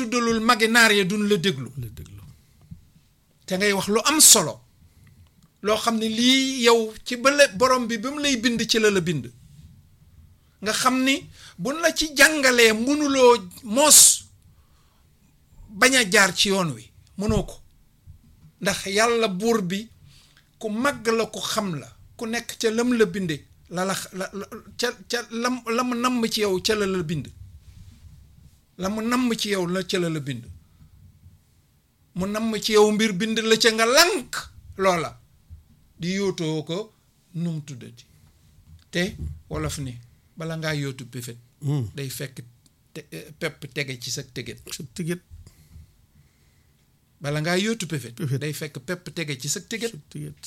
tuddalul magi naar ya duñ la déglu la déglu te ngay wax lu am solo loo xam ne lii yow ci ba la borom bi bi mu lay bind ci la la bind nga xam ni buñ la ci jàngalee mënuloo moos bañ a jaar ci yoon wi mënoo ko ndax yàlla buur bi ku màgg la ku xam la ku nekk ca lam la binde la la la ca ca lam la mu namm ci yow ca la la bind la mu namm ci yow la ca la la bind mu namm ci yow mbir bind la ca nga lànk loola di yootoo ko num tuddati te wolof ni bala ngaa yootu péfét day fekk te pepp tege ci sa teget sa tigit bala ngaa yootu péfét Péfét. day fekk pepp tege ci sa teget sa tigit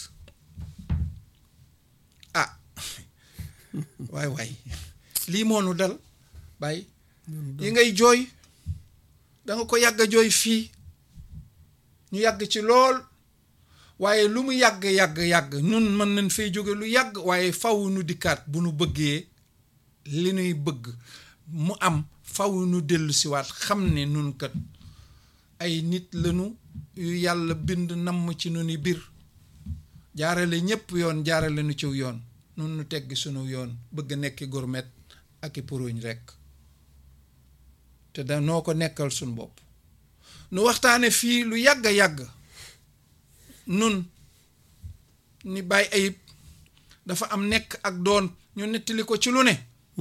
ah waay waay lii moonu dal bàyyi yi ngay jooy da nga ko yàgg a jooy fii ñu yàgg ci lool waaye lu mu yàgg yàgg yàgg ñun mën nañ fay jóge lu yàgg waaye faw nu dikkaat bu nu bëggee li nuy bëgg mu am faw nu dellu siwaat xam ne nun kat ay nit lañu yu yàlla bind namm ci nu ni biir jaarale ñépp yoon jaarale nu ciw yoon nun nu tegg sunu yoon bëgg nekki gourmet ak i puruñ rekk te da noo ko nekkal sunu bopp nu waxtaane fii lu yàgg yàgg nun ni bàyyi ayib dafa am nekk ak doon ñu nettali ko ci lu ne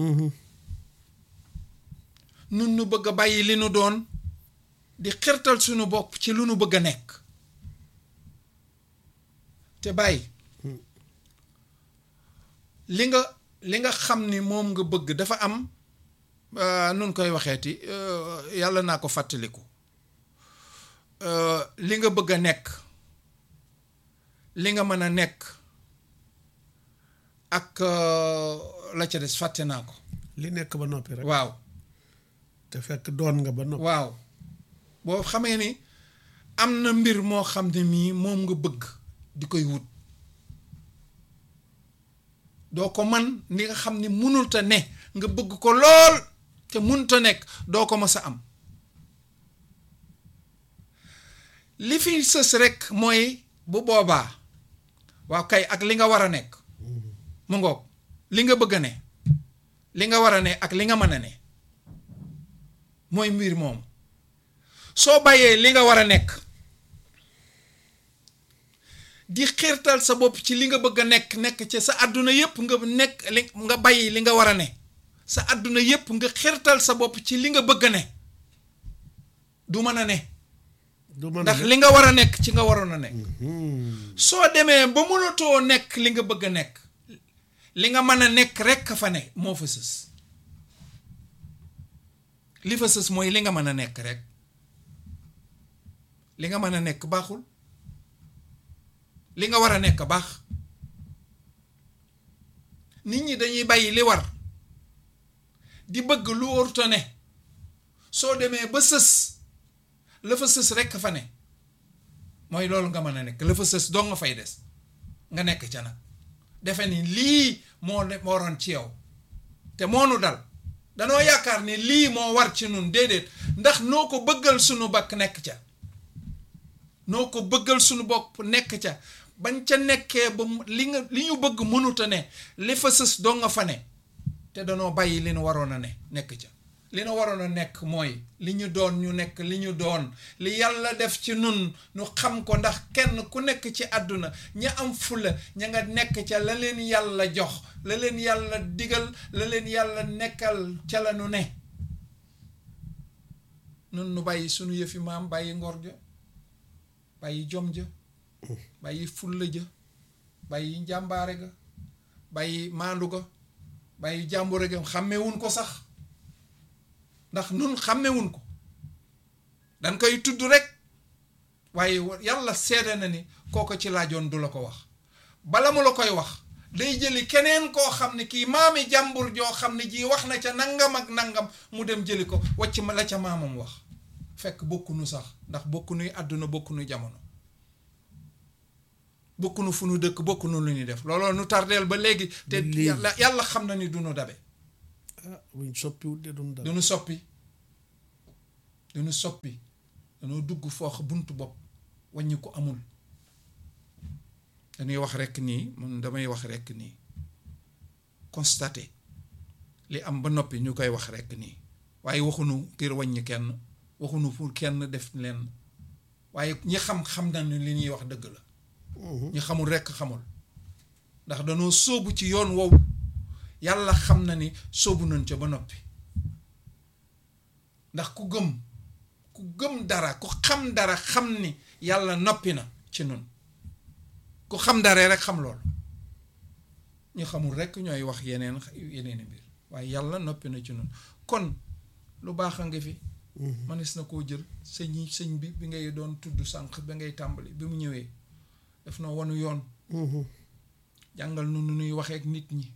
nun nu bëgg a bàyyi li nu doon di xirtal sunu bopp ci lu nu bëgg a nekk te bàyyi li nga li nga xam ni moom nga bëgg dafa am euh, nun koy waxeeti euh, yàlla naa ko fàttaliku euh, li nga bëgg a nekk li nga mën a nekk ak euh, la ca des fàtte naa ko li nekk ba noppi rek waaw te fekk doon nga ba noppi waaw boo xamee ni am na mbir moo xam ne mii moom nga bëgg di koy wut doo ko man ni nga xam ne munulta ne nga bëgg ko lool te munta nekk doo ko mës a am li fi sës rekk mooy bu boobaa waaw kay ak li nga war a nekk mu ngoog li nga bëgg a ne li nga war a ne ak li nga mën a ne mooy mbir moom soo bàyyee li nga war a nekk di xiirtal sa bopp ci li nga bëgg a nekk nekk ci sa àdduna yépp nga nekk li nga bàyyi li nga war a ne sa àdduna yépp nga xiirtal sa bopp ci li nga bëgg a ne du mën a ne du mën a ndax ne li nga war a nekk ci nga waroon a nekk Hmm. soo demee ba mënatoo nekk li nga bëgg a nekk li nga mën a nekk rekk a fa ne moo fa sës li fa sës mooy li nga mën a nekk rek li nga mën a nekk baaxul li nga war a nekk baax nit ñi dañuy bàyyi li war di bëgg lu warut ne soo demee ba sës la fa sës rekk fa ne mooy loolu nga mën a nekk la fa sës doo nga fay des nga nekk ca nag defe ni lii moo ne moo waroon ci yow te moonu dal danoo yaakaar ni lii moo war ci nun déedéet ndax noo ko bëggal sunu bakk nekk ca noo ko bëggal sunu bopp nekk ca bañ ca nekkee ba mu- li nga li ñu bëgg mënuta ne li fa sës doo nga fa ne te danoo bàyyi li nu waroon a ne nekk ca li nu waroon a nekk mooy li ñu doon ñu nekk li ñu doon li yàlla def ci nun nu xam ko ndax kenn ku nekk ci àdduna ña am fula ña nga nekk ca la leen yàlla jox la leen yàlla digal la leen yàlla nekkal ca la nu ne nun nu bàyyi sunu yëfi maam bàyyi ngor ja bàyyi jom ja bàyyi fulla ja bàyyi njàmbaare ga bàyyi maandu ga bàyyi jàmbure ga xàmmewuñ ko sax ndax nun xàmmewuñ ko dañ koy tudd rek waaye wa- yàlla seede na ni kooko ci laajoon du la ko wax bala mu la koy wax day jëli keneen koo xam ne kii maami jàmbur joo xam ne ji wax na ca nangam ak nangam mu dem jëli ko wacc ma la ca maamam wax fekk bokkunu sax ndax bokkunuy àdduna bokkunu jamono bokkunu fu nu dëkk bokkunu lu ñuy def looloo nu tardeel ba léegi te Ba léegi. yàlla yàlla xam na ni du nu dabe ah buñ soppiwut de duñ dara du nu soppi dañu soppi dañoo dugg foox buntu bopp wàññi ko amul dañuy wax rekk nii man damay wax rekk nii constaté li am ba noppi ñu koy wax rekk nii waaye waxunu ngir wàññi kenn waxunu pour kenn def leen waaye ñi xam xam nañu li ñuy wax dëgg la ñi xamul rekk xamul ndax dañoo sóobu ci yoon wow yàlla xam na ni sóobu nañ ca ba noppi ndax ku gëm ku gëm dara ku xam dara xam ni yàlla noppi na ci nun ku xam dara rek xam loolu ñu xamul rekk ñooy wax yeneen yeneen mbir waaye yàlla noppi na ci nun kon lu baax a nga fi manis na koo jël sëñ sëñ bi bi ngay doon tudd sànq bi ngay tàmbali bi mu ñëwee daf na wanu yoon jàngal nu nu nuy waxee ak nit ñi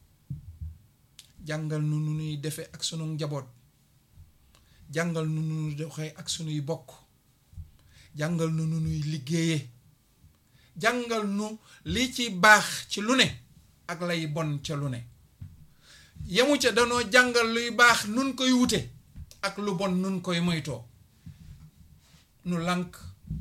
jàngal nu nu nuy defe ak sunu njaboot jàngal nu nu nuy doxee ak sunuy bokk jàngal nu nu nuy liggéeyee jàngal nu li ci baax ci lu ne ak lay bon ca lu ne yemu ca danoo jàngal luy baax nun koy wute ak lu bon nun koy moytoo nu lànk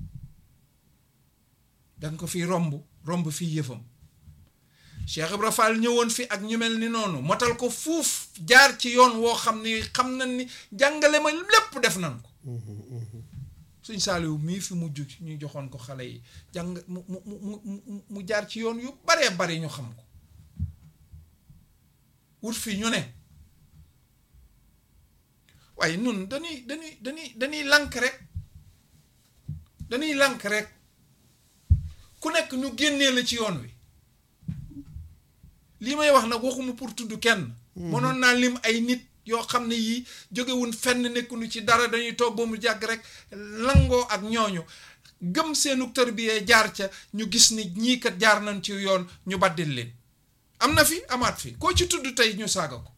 danga ko fi romb romb fii yëfam Cheikh Ibra Fall ñëwoon fi ak ñu mel ni noonu motal ko fuuf jaar ci yoon woo xam ni xam nañ ni jàngale ma lépp def nañ ko suñ saaliwu mii fi mujj ñu joxoon ko xale yi jàng mu mu mu mu jaar ci yoon yu baree bari ñu xam ko wut fi ñu ne waaye nun dañuy dañuy dañuy dañuy lànk rek dañuy lànk rek ku nekk ñu génnee la ci yoon wi lii may wax nag waxuma pour tudd kenn mënoon naa lim ay nit yoo xam ne yii jógewun fenn nekkunu ci dara dañuy toog ba mu jàgg rek langoo ak ñooñu gëm seenu tërbiyee jaar ca ñu gis ni ñii kat jaar nañ ci yoon ñu baddil leen am na fi amaat fi koo ci tudd tey ñu saaga ko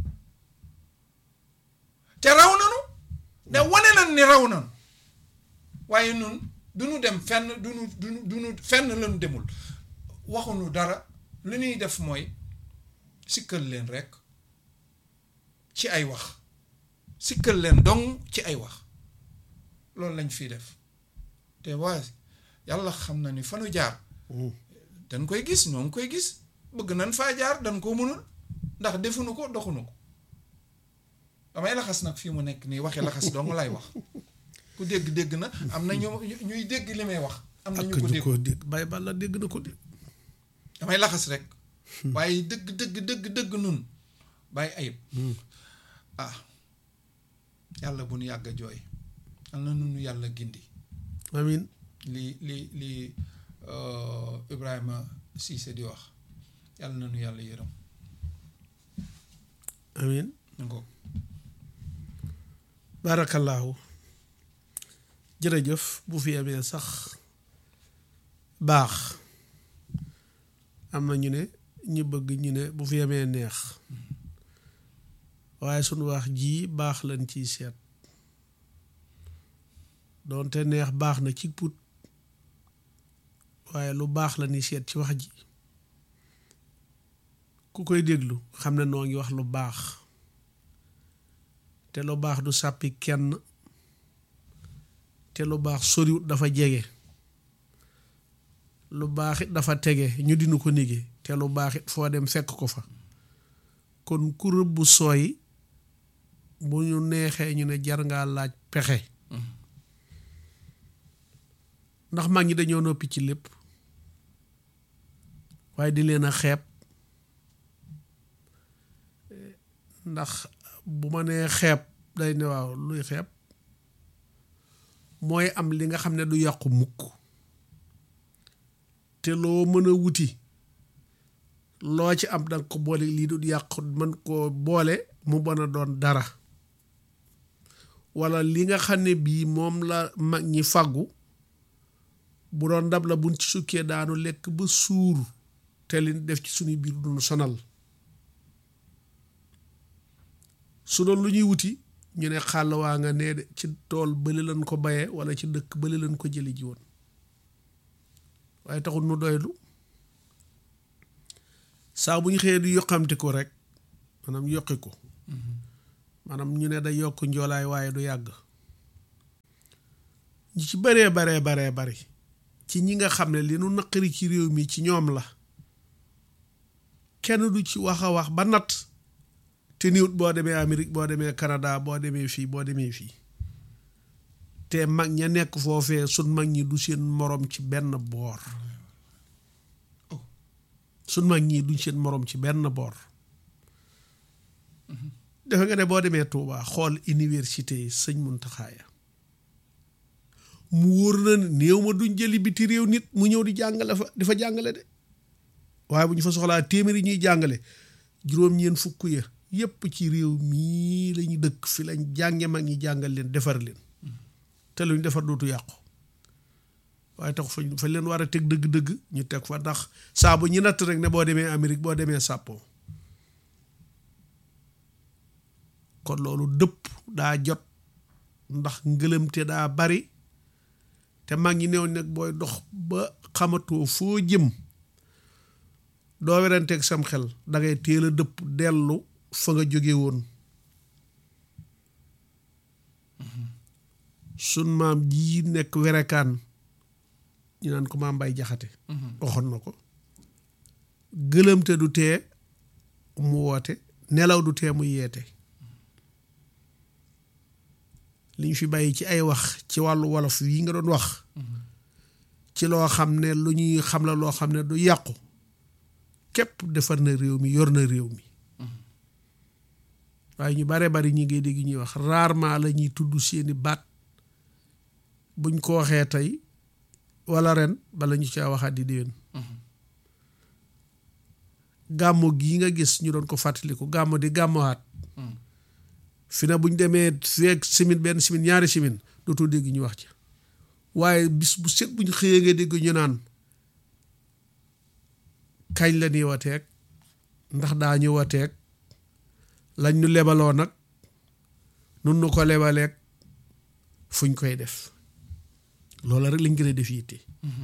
te raw nanu ne wane nañ ni raw nanu waaye nun duñu dem fenn duñu duñu duñu fenn lañu demul waxunu dara li ñuy def mooy sikkal leen rekk ci ay wax sikkal leen dong ci ay wax loolu lañ fiy def te waa yàlla xam na ni fa nu jaar dañ koy gis ñoo ngi koy gis bëgg nañ faa jaar dañ koo mënul ndax defuñu ko doxuñu ko damay laxas nag fii mu nekk nii waxi laxas dong lay wax ku dégg-dégg na am na ñu ñuy dégg li may wax am na ñu ko dégg ko dégg Baye Balla dégg na ko dégg damay laxas rek waaye dëgg dëgg dëgg dëgg nun bàyyi ayib ah yàlla bu nu yàgg a jooy yal na nunu yàlla gindi amin li li li Ibrahima Cissé di wax yàlla na nu yàlla yërëm amin ngo baarakallaahu jërëjëf bu fi amee sax baax am na ñu ne ñu bëgg ñu ne bu fi amee neex waaye sunu wax ji baax lañ ciy seet doonte neex baax na ci put waaye lu baax la ni seet ci wax ji ku koy déglu xam ne noo ngi wax lu baax te lu baax du sàppi kenn te lu baax soriwut dafa jege lu baax it dafa tege ñu dinu ko nige te lu baax it foo dem fekk ko fa kon ku rëbb sooy bu ñu neexee ñu ne jar ngaa laaj pexe ndax mag ñi dañoo noppi ci lépp waaye di leen a xeeb ndax bu ma nee xeeb day ne waaw luy xeeb mooy am li nga xam ne du yàqu mukk te loo mën a wuti loo ci am danga ko boole lii du yàqu mën koo boole mu mën a doon dara walla li nga xam ne bii moom la mag ñi fàggu bu doon ndab la buñ ci sukkee daanu lekk ba suur te li def ci suñu biir duñu sonal su doon lu ñuy wuti ñu ne xàll waa nga nee de ci tool bële lañ ko bayee walla ci dëkk bële lañ ko jëli ji woon waaye taxul nu doylu saa bu ñu xëyee di yoqamti ko rek maanaam yokki ko maanaam ñu ne day yokk njoolaay waaye du yàgg ñi ci baree baree baree bari ci ñi nga xam ne li nu naqari ci réew mi ci ñoom la kenn du ci wax a wax ba natt te niwut boo demee Amérique boo demee Canada boo demee fii boo demee fii te mag ña nekk foofee sun mag ñi du seen morom ci benn boor sun mag ñi duñ seen morom ci benn boor defe nga ne boo demee Touba xool université yi sëñ Muntaxa ya mu wóor na ne néew ma duñ jëli biti réew nit mu ñëw di jàngale fa di fa jàngale de waaye bu ñu fa soxlaa téeméeri ñuy jàngale juróom-ñeent fukk ya yépp ci réew mii lañu dëkk fi lañ jànge mag ñi jàngal leen defar leen te luñ defar dootu yàqu waaye tax fañ fañ leen war a teg dëgg-dëgg ñu teg fa ndax saa bu ñu natt rek ne boo demee Amérique boo demee Sàppo kon loolu dëpp daa jot ndax ngëlëmte daa bari te mag ñi néew nag booy dox ba xamatoo foo jëm doo weranteeg sam xel dangay teel a dëpp dellu fa nga jóge woon sun maam jii nekk werekaan ñu naan ko maam Mbay Jaxate waxoon na ko gëlëmte du tee mu woote nelaw du tee mu yeete li ñu fi bàyyi ci ay wax ci wàllu wolof yi nga doon wax ci loo xam ne lu ñuy xam la loo xam ne du yàqu képp defar na réew mi yor na réew mi waaye ñu bare bari ñi ngay dégg ñuy wax rarement la ñuy tudd seeni baat buñ ko waxee tey wala ren bala ñu caa waxaat di déwén gàmmo gii nga gis ñu doon ko fàttaliku gàmmo di gàmmowaat fi na buñ demee feeg simin benn simin ñaari simin dootoo dégg ñu wax ci waaye bis bu set buñ xëyee nga dégg ñu naan kañ la ñuy wateeg ndax daa ñu wateeg lañ ñu lebaloo nag nun nu ko lebaleeg fuñ koy def loola rek lañ gën a def yitte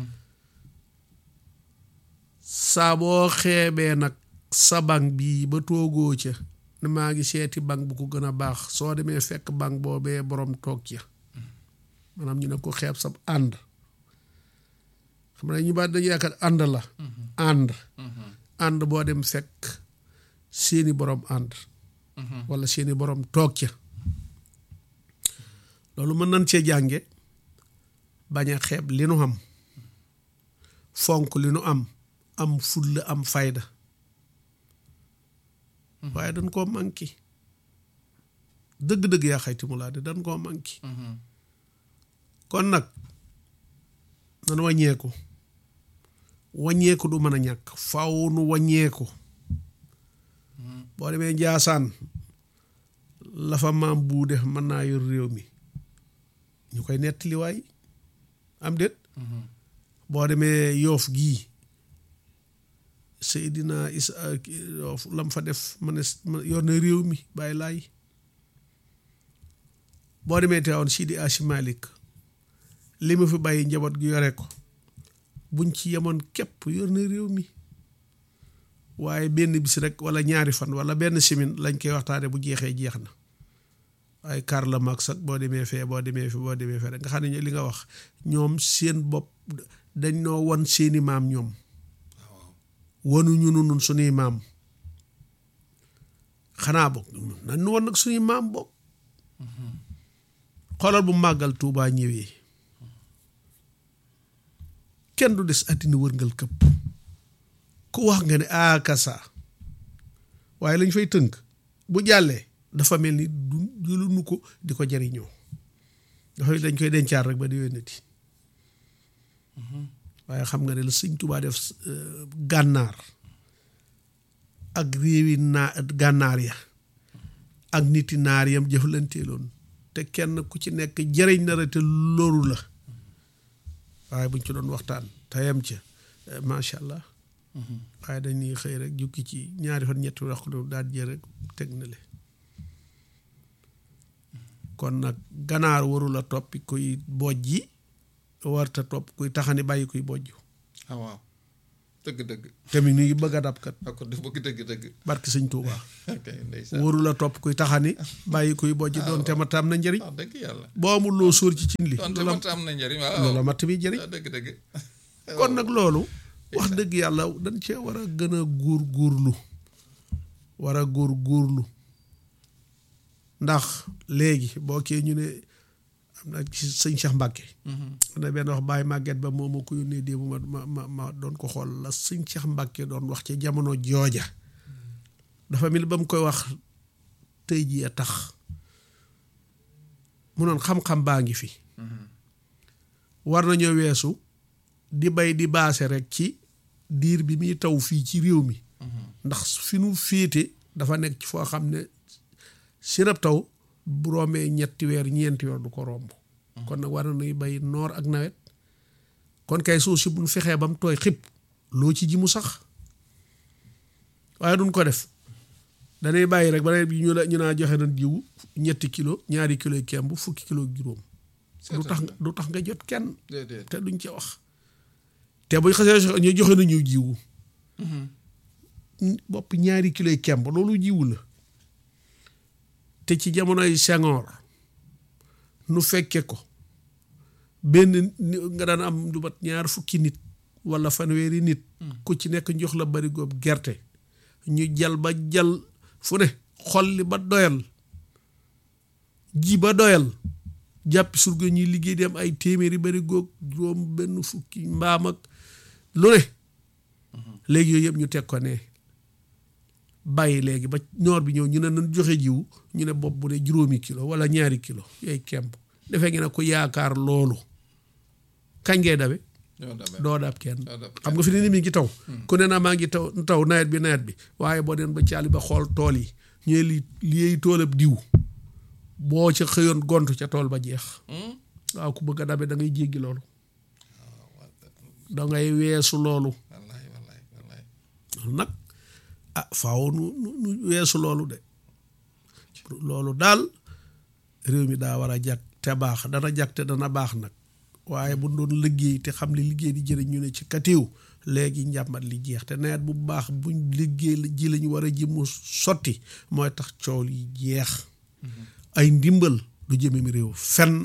saa boo xeebee nag sa bank bii ba toogoo ca ne maa ngi seeti bank bu ko gën a baax soo demee fekk bank boobee borom toog ca maanaam ñu ne ko xeeb sab ànd xam ne ñu baat dañu yaakaar ànd la ànd ànd boo dem fekk seeni borom ànd wala seeni borom toog ca loolu mën nañ cee jànge bañ a xeeb li nu am fonk li nu am am fulla am fayda waaye dañ koo manqué dëgg-dëgg yaa xayti mu laa de dañ koo manqué kon nag nan wàññeeku wàññeeku du mën a ñàkk faw nu wàññeeku boo demee njaasaan la fa maam buu def mën naa yor réew mi ñu koy nettali waay am déet boo demee yoof gii Seydina Isa yoof lam fa def ma ne yor na réew mi bàyyi laay boo demee teewoon Sidi Asi Malik li ma fi bàyyi njaboot gi yore ko buñ ci yemoon képp yor na réew mi waaye benn bis rek wala ñaari fan wala benn simin lañ koy waxtaane bu jeexee jeex na waaye Karl Marx ak boo demee fee boo demee fi boo demee fee rek nga xam ne li nga wax ñoom seen bopp dañ noo won seeni maam ñoom wanuñu nun suñuy maam xanaa bokk nañ nu won nag suñuy maam bokk xoolal bu màggal Tuubaa ñëwee kenn du des àddina wërngal këpp ku wax nga ne akasa waaye lañ fay tënk bu jàllee dafa mel ni du jëluñu ko di ko jariñoo dafa dañ koy dencaar rek ba di wénati waaye xam nga ne la sëñ Tuubaa def gànnaar ak réewi naa gànnaar ya ak niti naar yam jëflanteeloon te kenn ku ci nekk jëriñ na la te loru la waaye buñ ci doon waxtaan te yam ca macha allah waaye dañuy xëy rek jukki ci ñaari fan ñetti wax daal jël rek teg na le kon nag ganaar warula toppi kuy bojji warta topp kuy taxani bàyyi kuy bojj ah waaw dëgg dëgg te mi ngi bëgg a dab kat ak du bëgg dëgg dëgg barki sëñ Tuuba ok ndeysaan wóoru la topp kuy taxani bàyyi kuy bojj doon te mat am na njëriñ wax dëgg yàlla boo amul loo sóor ci cin li donte loola mat am na njëriñ waaw loola matt bi jëriñ waaw dëgg dëgg kon nag loolu wax dëgg yàlla dañ cee war a gën a góor góorlu war a góor góorlu ndax léegi boo kee ñu ne am na ci sëñ Cheikh Mbacke am na benn wax bàyyi màgget ba moo ma ko yónnee démb ma ma ma ma doon ko xool la sëñ Cheikh Mbacke doon wax ci jamono jooja dafa mel ni ba mu koy wax tey jii a tax mu noon xam-xam baa ngi fi war nañoo weesu di bay di baase rek ci diir bi muy taw fii ci réew mi ndax fi nu féete dafa nekk ci foo xam ne sirab taw bu rombee ñetti weer ñeenti weer du ko romb kon nag war nañuy bay noor ak nawet kon kay suuf si bu nu fexee ba mu tooy xib loo ci ji mu sax waaye duñ ko def danay bàyyi rek ba nawet bi ñu la ñu naa joxe nañ jiwu ñetti kilo ñaari kilo kemb fukki kilo juróom du tax nga du tax nga jot kenn déedéet te duñ ci wax te buñ xasee ñu joxe nañu jiwu bopp ñaari kilo yi kemb loolu jiwu la te ci jamonoy Senghor nu fekke ko benn ni- nga daan am lu mat ñaar fukki nit wala fanweeri nit ku ci nekk jox la bari góob gerte ñu jal ba jal fu ne xolli ba doyal ji ba doyal jàpp surga ñuy liggéey di am ay téeméeri bari góob juróom benn fukki mbaam ak lu ne léegi yooyu yëpp ñu teg ko ne bàyyi léegi ba noor bi ñëw ñu ne nañ joxe jiwu ñu ne bopp bu ne juróomi kilo wala ñaari kilo yooyu kemb defee ngi ne ku yaakaar loolu kañ ngay dawe ñoo demee doo dab kenn doo dab xam nga fi ne ni mi ngi taw ku ne naa maa ngi taw taw nawet bi nawet bi waaye boo den ba caali ba xool tool yi ñooy li liy toolab diw boo ca xëyoon gontu ca tool ba jeex waaw ku bëgg a dabe da ngay jéggi loolu da ngay weesu loolu wallaay wallaay wallaay nag ah faaw nu nu nu weesu loolu de loolu daal réew mi daa war a jag te baax dana jag te dana baax nag waaye bu doon liggéey te xam li liggéey di jëriñ ñu ne ci katiw léegi njàmbat li jeex te nawet bu baax buñ liggéey la ji lañu war a ji mu sotti mooy tax coow li jeex ay ndimbal du jëme mi réew fenn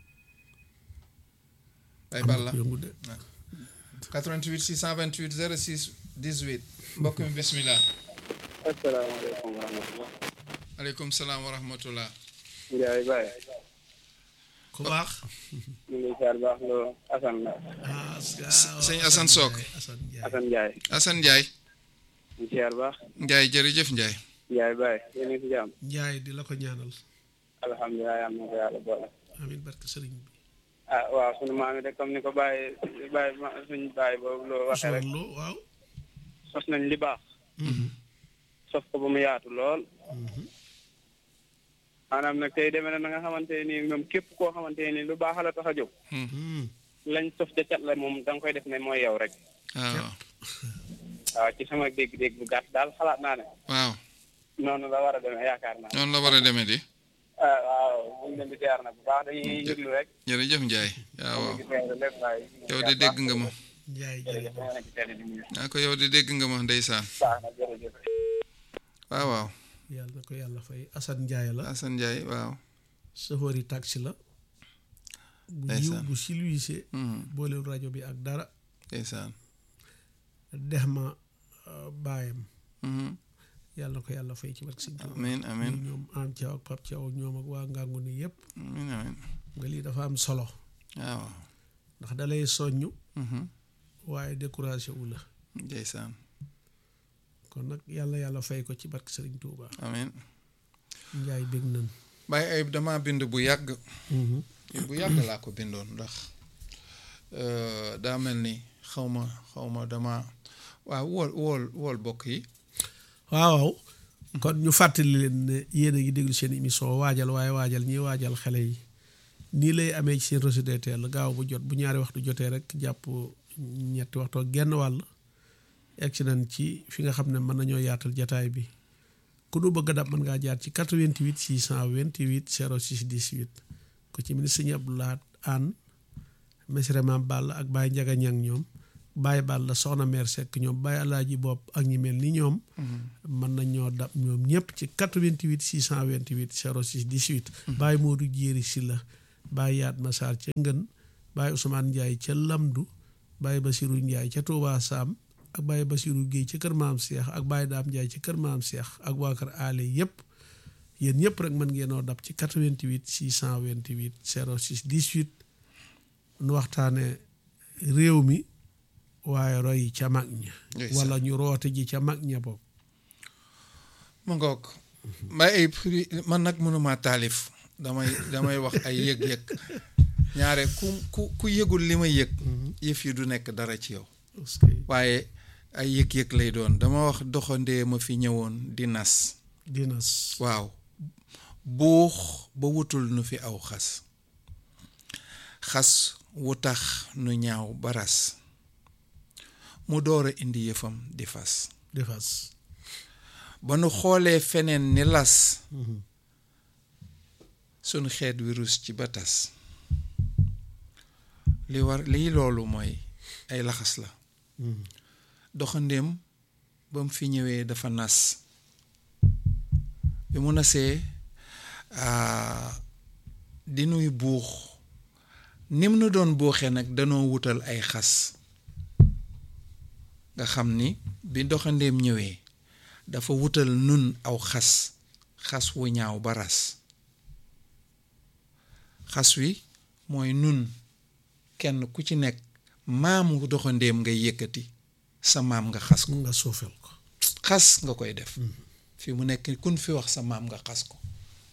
ay am balla na ko yëngu de 88 628 06 18 mbokk mi bismillah asalaamaaleykum wa rahmatulah. aleykum salaam wa rahmatullah Ndiaye Baye. ku baax ñu ngi ziar baax loo Assane la. ah sëñ Assane Sock. Assane Ndiaye Assane Ndiaye. Assane Ndiaye ñu ngi ziar baax. Ndiaye jërëjëf Ndiaye Ndiaye Baye yéen a ngi si jàmm. Ndiaye di la ko ñaanal alhamdulilah yal na ko yàlla boole. amin barke sëriñ bi ah waaw sunu maam yi de comme ni ko Baye Baye ma suñ Baye boobu loo waxee rek Ousmane Lo waaw sos nañ li baax. sos ko ba mu yaatu lool. maanaam nag tey demee na na nga xamante ne nii moom képp koo xamante ne nii lu baax la tax a jóg. Hmm. lañ sos ca cat la moom da nga koy def ne mooy yow rek. waaw waaw ci sama dégg-dégg bu gàtt daal xalaat naa ne. waaw noonu la war a demee yaakaar naa. noonu la war a demee di ah waaw ñu ngi leen di ziar nag bu baax dañuy yëglu rek. jërëjëf Ndiaye waaw waaw ñu ngi lépp waaye. yow de dégg nga ma Ndiaye jërëjëf jërëjëf maa ngi leen di teel di nuyu. naa ko yow de dégg nga ma ndeysaan baax na jërëjëf. waaw waaw yàlla na ko yàlla fay Assane Ndiaye la Assane Ndiaye waaw chauffeur yi taxi la bu yiw Ndeysaan. bu silwiise Mhm. booleel rajo bi ak dara ndeysaan dex ma euh, baayam Mhm. yàlla na ko yàlla fay ci barke Sëñ Tuubaa amiin amiin ñoom am Thiaw ak Pape Thiaw ak ñoom ak waa Ngangu ni yëpp amiin amiin nga lii dafa am solo waaw ndax dalay soññ Mhm. waaye découragé wu la ndeysaan kon nag yàlla yàlla fay ko ci barke Sëriñ Tuubaa amiin Njaay bég nan Baye Ayib dama bind bu yàgg bu yàgg laa ko bindoon ndax euh, daa mel ni xaw ma xaw ma dama waaw wool wool wool bokk yi waaw waaw kon ñu fàttali leen ne yéen a ngi déglu seen émission waajal waaye waajal ñiy waajal xale yi nii lay amee ci seen Rossy DTL gaaw bu jot bu ñaari waxtu jotee rek jàpp ñetti waxtu ak genn wàll egg si nañ ci fi nga xam ne mën nañoo yaatal jataay bi ku nu bëgg a dab mën ngaa jaar ci 88 628 06 18 ku ci mel ni sëñ Abdou Lahad Anne Mesre Mam Ball ak Baye Njaga Ñang ñoom Baye Balla soxna mère Seck ñoom Baye Alaaji Bopp ak ñi mel ni ñoom mën nañ ñoo dab ñoom ñëpp ci 88 628 06 18 Baye Modou Jéeri Silla Baye Yaat Massar ca Ngën Baye Ousmane Ndiaye ca Lamdu Baye Basirou Ndiaye ca Touba Sam ak Baye Basirou Guèye ca kër Maam Cheikh ak Baye Daam Ndiaye ca kër Maam Cheikh ak waa kër Ale yëpp yéen ñëpp rek mën ngeenoo dab ci 88 628 06 18 nu waxtaane réew mi waaye roy ca mag ña Ndeysaan. wala ñu roote ji ca mag ña bopp mu ngoog mbay ay pri- man nag mënuma taalif damay damay wax ay yëg-yëg ñaare ku ku ku yëgul li ma yëg yëf yi du nekk dara ci yow parce que waaye ay yëg-yëg lay doon dama wax doxandee ma fi ñëwoon di nas dinas waaw buux ba wutul nu fi aw xas xas wu tax nu ñaaw baras mu door a indi yëfam di fas defas ba nu xoolee feneen ni las sunu xeet wi rus ci ba tas li war lii loolu mooy ay laxas la doxandéem ba mu fi ñëwee dafa nas bi mu nasee ah, di nuy buux nim nu doon buuxee nag danoo wutal ay xas nga xam ni bi doxandéem ñëwee dafa wutal nun aw xas xas wu ñaaw ba ras xas wi mooy nun kenn ku ci nekk maamu doxandéem ngay yëkkati sa maam nga xas ko nga suufel ko xas nga koy def fi mu nekk kun fi wax sa maam nga xas ko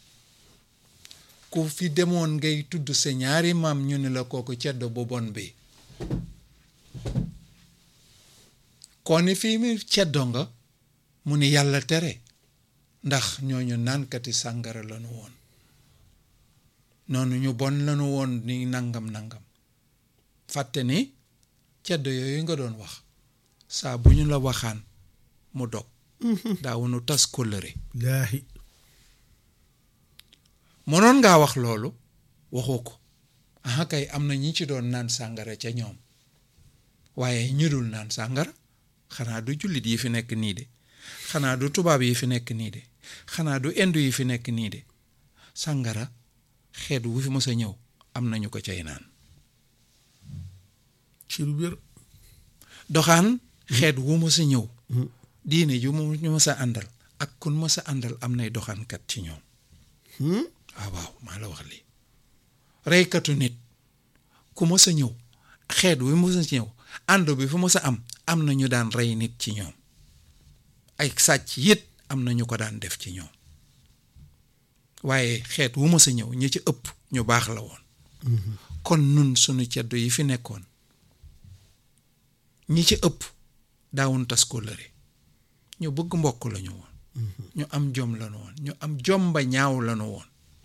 ku fi demoon ngay tudd sa ñaari maam ñu ne la kooku ceddo bu bon bi kon ni fii mi ceddo nga mu ni yàlla tere ndax ñooñu naankati sàngara lanu woon noonu ñu bon lanu woon ni nangam nangam fàtte ni ceddo yooyu nga doon wax saa bu ñu la waxaan mu dog daawunu tas kóllëre laahi mënoon ngaa wax loolu waxoo ko aha kay am na ñi ci doon naan sàngara ca ñoom waaye ñu dul naan sàngara xanaa du jullit yi fi nekk nii de xanaa du tubaab yi fi nekk nii de xanaa du indu yi fi nekk nii de sàngara xeet wu fi mës a ñëw am nañu ko cay naan ci lu wér doxaan xeet wu mës a ñëw diine ju mu ñu mës a àndal ak kun mës a àndal am nay doxaankat ci ñoom waaw waaw maa la wax lii reykatu nit ku mës a ñëw xeet wi mës a ñëw ànd bi fu mës a am am na ñu daan rey nit ci ñoom ay sàcc yit am na ñu ko daan def ci ñoom waaye xeet wu mës a ñëw ñi ci ëpp ñu baax la woon kon nun sunu ceddo yi fi nekkoon ñi ci ëpp daawun tas kóllëre ñu bëgg mbokk lañu woon ñu am jom lañu woon ñu am jom ba ñaaw lañu woon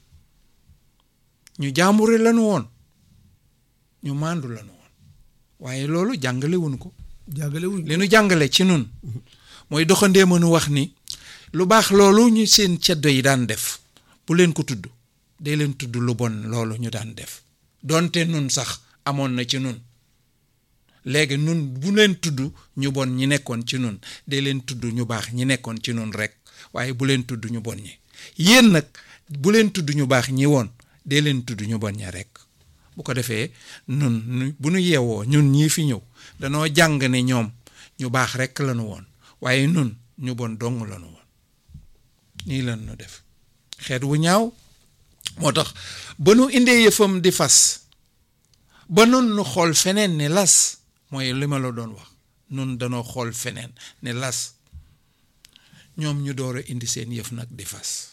ñu jaambure lañu woon ñu maandu lañu woon waaye loolu jàngale wuñ ko jàggale wuñ li nu jàngale ci nun mooy doxandee mënu wax ni lu baax loolu ñu seen ceddo yi daan def bu leen ko tudd day leen tudd lu bon loolu ñu daan def donte nun sax amoon na ci nun léegi nun bu leen tudd ñu bon ñi nekkoon ci nun day leen tudd ñu baax ñi nekkoon ci nun rek waaye bu leen tudd ñu bon ñi yéen nag bu leen tudd ñu baax ñi woon day leen tudd ñu bon ña rek bu ko defee nun nu bu nu yeewoo ñun ñii fi ñëw danoo jàng ne ñoom ñu baax rek lañu woon waaye nun ñu bon dong lañu woon nii lan nu def xeet wu ñaaw moo tax ba nu indee yëfam di fas ba nun nu xool feneen ne las mooy li ma la doon wax nun danoo xool feneen ne las ñoom ñu door a indi seen yëf nag di fas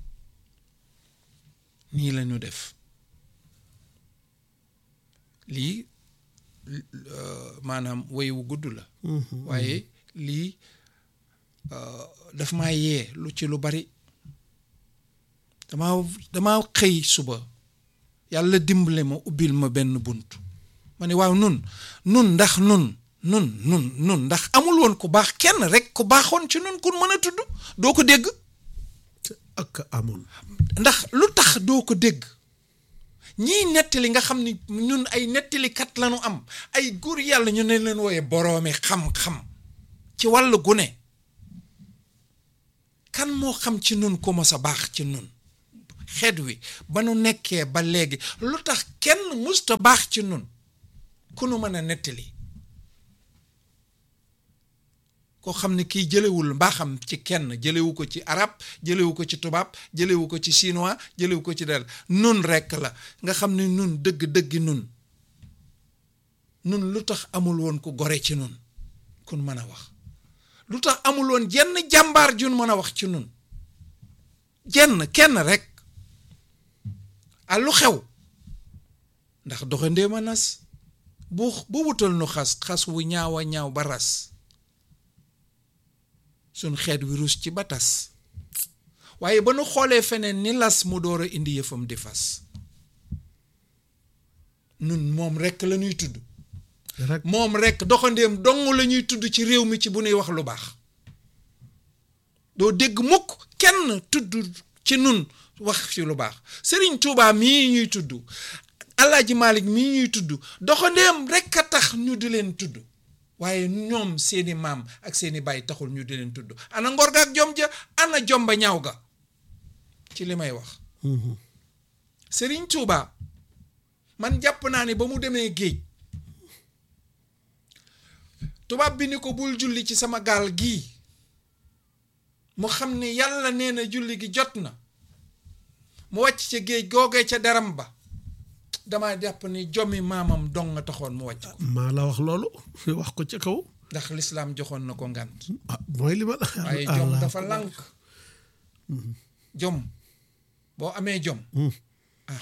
nii lañu def lii maanaam woy wu gudd la waaye lii daf maa yee lu ci lu bari damaa damaa xëy suba yàlla dimbale ma ubbil ma benn bunt ma ne waaw nun nun ndax nun nun nun nun ndax amul woon ku baax kenn rek ku baaxoon ci nun kun mën a tudd doo ko dégg ak amoon ndax lu tax doo ko dégg ñiy nettali nga xam ni ñun ay nettalikat lañu am ay góor yàlla ñu ne leen wooye boroomi xam-xam ci wàllu gune kan moo xam ci nun ku mos a baax ci nun xeet wi ba nu nekkee ba léegi lu tax kenn musta baax ci nun ku nu mën a nettali koo xam ne kii jëlewul mbaaxam ci kenn jëlewu ko ci arab jëlewu ko ci tubaab jëlewu ko ci chinois jëlewu ko ci dara nun rekk la nga xam ne nun dëgg dëggi nun nun lu tax amul woon ku gore ci nun kun mën a wax lu tax amul woon jenn jàmbaar jun mën a wax ci nun jenn kenn rek a lu xew ndax doxandéem a nas bu bu wutal nu xas xas wu ñaaw a ñaaw ba ras suñ xeet wi rus ci ba tas waaye ba nu xoolee feneen ni las mu door a indi yëfam di fas nun moom rekk la ñuy tudd rek moom rekk doxandéem dong la ñuy tudd ci réew mi ci bu nuy wax lu baax doo dégg mukk kenn tudd ci nun wax ci lu baax sëriñ Tuubaa mii ñuy tudd Alaaji Maalik mii ñuy tudd doxandéem rekk a tax ñu di leen tudd waaye ñoom seeni maam ak seeni baay taxul ñu di leen tudd ana ngor ga ak jom ja ana jomba ñaaw ga ci li may wax sëriñ Tuubaa man jàpp naa ne ba mu demee géej tubaab bi ni ko bul julli ci sama gaal gii mu xam ne yàlla nee na julli gi jot na mu wàcc ca géej googee ca deram ba dama jàpp ni jommi maamam dong nga taxoon mu wàcc ko maa la wax loolu wax ko ca kaw ndax lislaam joxoon na ko ngànt ah mooy li ma la waaye jom dafa lànk jom boo amee jom ah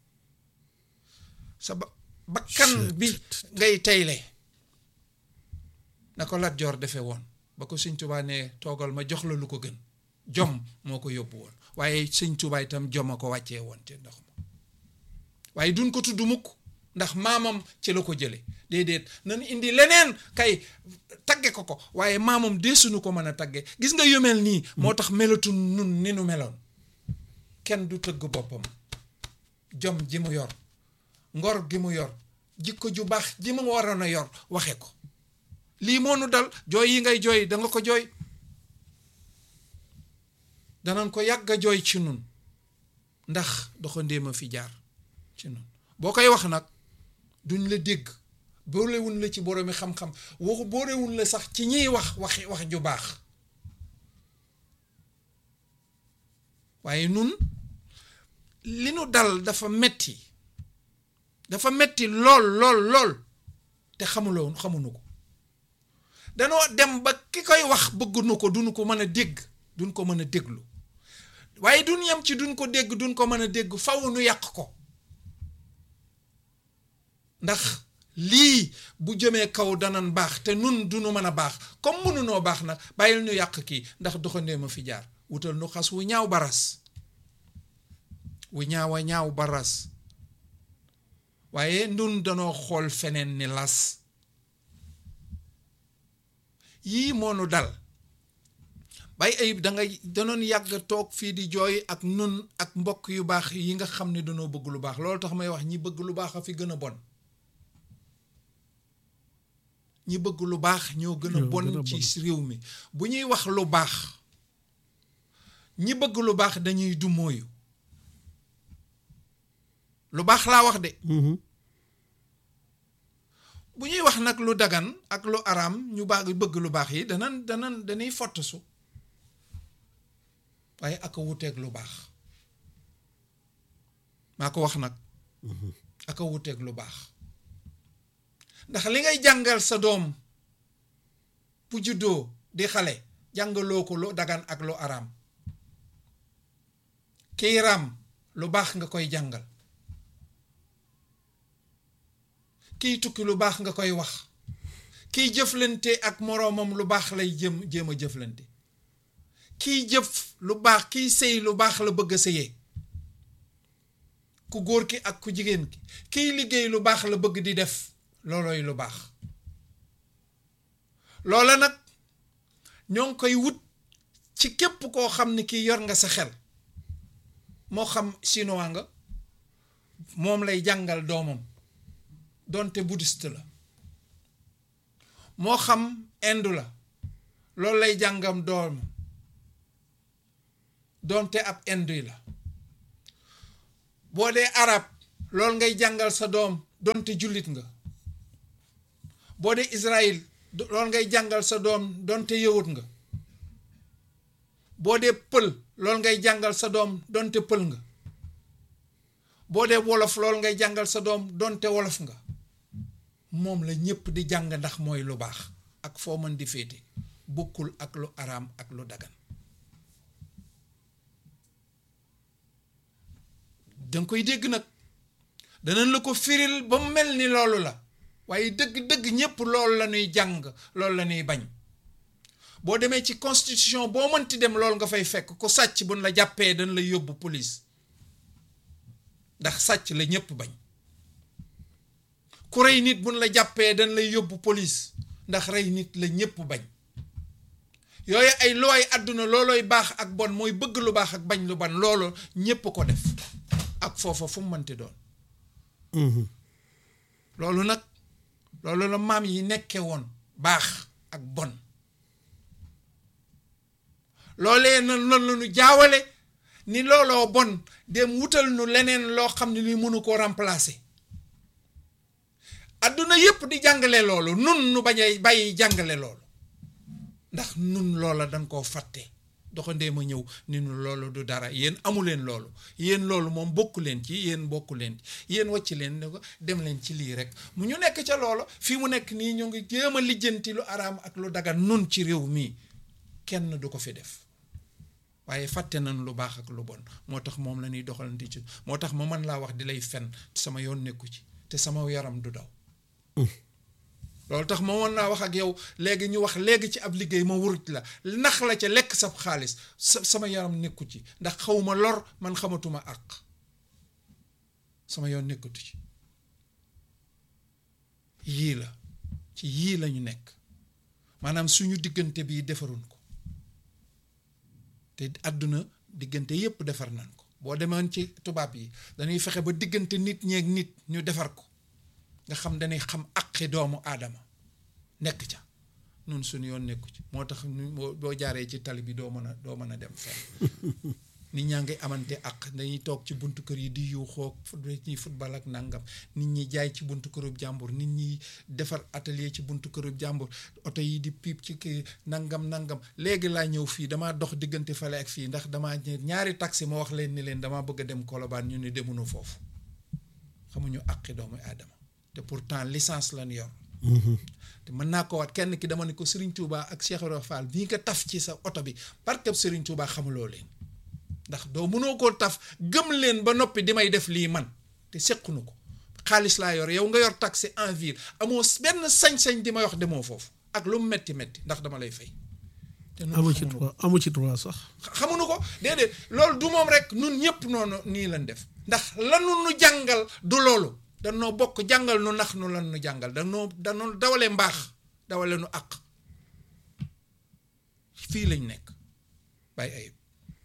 sa ba bakkan bi ngay tayle na ko Lat Joor defee woon ba ko Sëñ Tuubaa ne toogal ma jox la lu ko gën jom moo ko yóbbu woon waaye Sëñ Tuubaa itam jom a ko wàccee woon ci ndox ma waaye duñ ko tudd mukk ndax maamam ci la ko jële déedéet nan indi leneen kay tagge ko ko waaye maamam deesuñu ko mën a tagge gis nga yu mel nii moo tax melatu nun ni nu meloon kenn du tëgg boppam jom ji mu yor ngor gi mu yor jikko ju baax ji mu waroon a yor waxe ko lii moo nu dal jooy yi ngay jooy da nga ko jooy danañ ko yàgg a jooy ci nun ndax doxandéem a fi jaar ci nun boo koy wax nag duñ la dégg boolewuñ la ci boroomi xam-xam waxu boolewuñ la sax ci ñiy wax waxi wax ju baax waaye nun li nu dal dafa metti dafa metti lool lool lool te xamuloo xamuñu ko danoo dem ba ki koy wax bëgguñu ko duñu ko mën a dégg duñ ko mën a déglu waaye duñ yem ci duñ ko dégg duñ ko mën a dégg faw nu yàq ko ndax lii bu jëmee kaw danan baax te nun duñu mën a baax comme mënunoo baax nag bàyyil ñu yàq kii ndax doxandee ma fi jaar wutal nu xas wu ñaaw baras wu ñaaw a ñaaw baras waaye nun danoo xool feneen ni las yii moonu dal bay ayib da ngay danoon yàgg toog fii di jooy ak nun ak mbokk yu baax yi nga xam ne danoo bëgg lu baax loolu tax may wax ñi bëgg lu baax a fi gën a bon ñi bëgg lu baax ñoo gën a Ñoo gën a bon bon. ci réew mi bu ñuy wax lu baax ñi bëgg lu baax dañuy du mooyu lu baax laa wax de bu ñuy wax nag lu dagan ak lu araam ñu baax bëgg lu baax yi danan danan dañuy fottasu waaye ak a wuteeg lu baax maa ko wax nag ak a wuteeg lu baax ndax li ngay jàngal sa doom bu juddoo di xale jàngaloo ko lu dagan ak lu araam kiy raam lu baax nga koy jàngal kiy tukki lu baax nga koy wax kiy jëflante ak moroomam lu baax lay jëm jéem a jëflante kiy jëf lu baax kiy sëy lu baax la bëgg a sëyee ku góor ki ak ku jigéen ki kiy liggéey lu baax la bëgg di def loolooy lu baax loola nag ñoo ngi koy wut ci képp koo xam ne kii yor nga sa xel moo xam chinois nga moom lay jàngal doomam donte bouddhiste la moo xam indu la loolu lay jàngam doomam donte ab indu la boo dee arab loolu ngay jàngal sa doom donte jullit nga boo dee Israël loolu ngay jàngal sa doom donte yëwut nga boo dee pël loolu ngay jàngal sa doom donte pël nga boo dee wolof loolu ngay jàngal sa doom donte wolof nga moom la ñépp di jàng ndax mooy lu baax ak foo mën di féete bokkul ak lu araam ak lu dagan danga koy dégg nag danañ la ko firil ba mu mel ni loolu la waaye dëgg-dëgg ñépp loolu la ñuy jàng loolu la ñuy bañ boo demee ci constitution boo mënti dem loolu nga fay fekk ku sàcc buñ la jàppee dañ lay yóbbu police ndax sàcc la ñépp bañ ku rey nit buñ la jàppee dañ lay yóbbu police ndax rey nit la ñépp bañ yooyu ay looy àdduna loolooy baax ak bon mooy bëgg lu baax ak bañ lu bon loolu ñépp ko def ak foofa fu mu mënti doon loolu nag loolu la maam yi nekke woon baax ak bon loolee na loolu la ñu jaawale ni looloo bon dem wutal nu leneen loo xam ne ni mënu ko remplacer adduna yépp di jàngale loolu nun nu bañ a bàyyi jàngale loolu ndax nun loola dañ koo fàtte doxandee ma ñëw ni nu loolu du dara yéen amu leen loolu yéen loolu moom bokku leen ci yéen bokku leen ci yéen wàcc leen ne ko dem leen ci lii rek mu ñu nekk ca loolu fii mu nekk nii ñu ngi jéem a lijjanti lu araam ak lu dagan nun ci réew mii kenn du ko fi def waaye fàtte nañ lu baax ak lu bon moo tax moom la ñuy doxalanti ci moo tax ma mën laa wax di lay fen sama yoon nekku ci te sama yaram du daw loolu tax ma mën naa wax ak yow léegi ñu wax léegi ci ab liggéey ma wuruj la nax la ca lekk sab xaalis sa sama yaram nekku ci ndax xawma lor man xamatuma àq sama yoon nekkutu ci yii la ci yii lañu nekk maanaam suñu diggante bii defaruñ ko te àdduna diggante yépp defar nañ ko boo demoon ci tubaab yi dañuy fexe ba diggante nit ñeeg nit ñu defar ko nga xam dañuy xam aqi doomu aadama nekk ca nun suñu yoon nekku ci moo tax boo jaaree ci tali bi doo mën a doo mën a dem fenn nit ñaa ngi amante ak dañuy toog ci buntu kër yi di yuuxoo ñuy football ak nangam nit ñi jaay ci buntu kërub jàmbur nit ñi defar atelier ci buntu kërub jàmbur oto yi di piip ci kii nangam nangam léegi laa ñëw fii damaa dox diggante fale ak fii ndax damaa ñaari taxi ma wax leen ni leen damaa bëgg a dem Colobane ñu ne demuñu foofu xamuñu àqi doomu aadama te pourtant licence lañ yor te mën naa ko wat kenn ki dama ne ko Serigne Touba ak Cheikh Ibrahima Fall bii nga taf ci sa oto bi parce que Serigne Touba xamuloo leen ndax doo mënoo koo taf gëm leen ba noppi di may def lii man te sequnu ko xaalis laa yor yow nga yor taxi en ville amoo benn sañ-sañ di may wax demoo foofu ak lu mu metti metti ndax dama lay fay. te amu ci droit amu ci droit sax. xamuñu ko déedéet loolu du moom rek nun ñëpp noonu nii lañ def ndax lanu nu jàngal du loolu. danoo bokk jàngal nu nax nu lan nu jàngal danoo danoo dawale mbaax dawale nu àq fii lañ nekk bàyyi ayib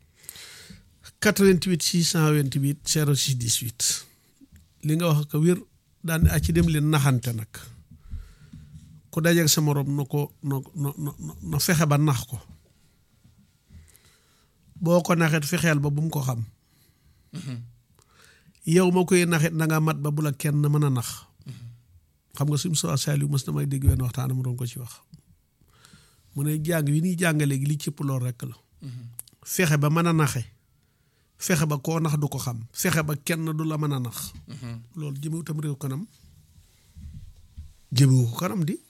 88 628 06 18 li nga wax ko wér daan a ci dem leen naxante nag ku dajeeg sa morom na ko na na na fexe ba nax ko boo ko naxet fexeel ba bu mu ko xam yow ma koy naxit na nga mat ba bu la kenn mën a nax xam nga suñu soo Saliou mës na may dégg wenn waxtaan mu doon ko ci wax mu ne jàng wi ñuy jàng léegi li cëpp lool rekk la fexe ba mën a naxe fexe ba koo nax du ko xam fexe ba kenn du la mën a nax loolu jëmewu tam réew kanam jëmewu ko kanam di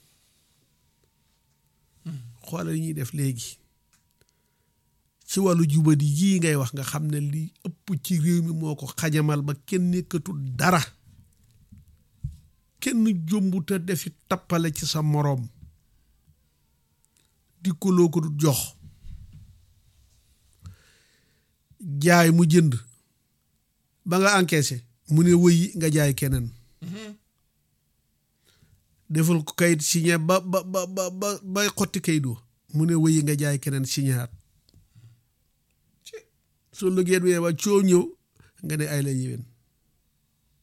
xoolal yi ñuy def léegi ci wàllu jubadi yii ngay wax nga xam ne li ëpp ci réew mi moo ko xajamal ba kenn nekkatul dara kenn jombuta defi tappale ci sa moroom di ko loo ko du jox jaay mu jënd ba nga encaissé mu ne wëyi nga jaay keneen defal ko kayit signé ba ba ba ba bay xotti kayit wa mu ne wëyi nga jaay keneen signéaat soo liggéey bi waa coo ñëw nga ne ay la yéwén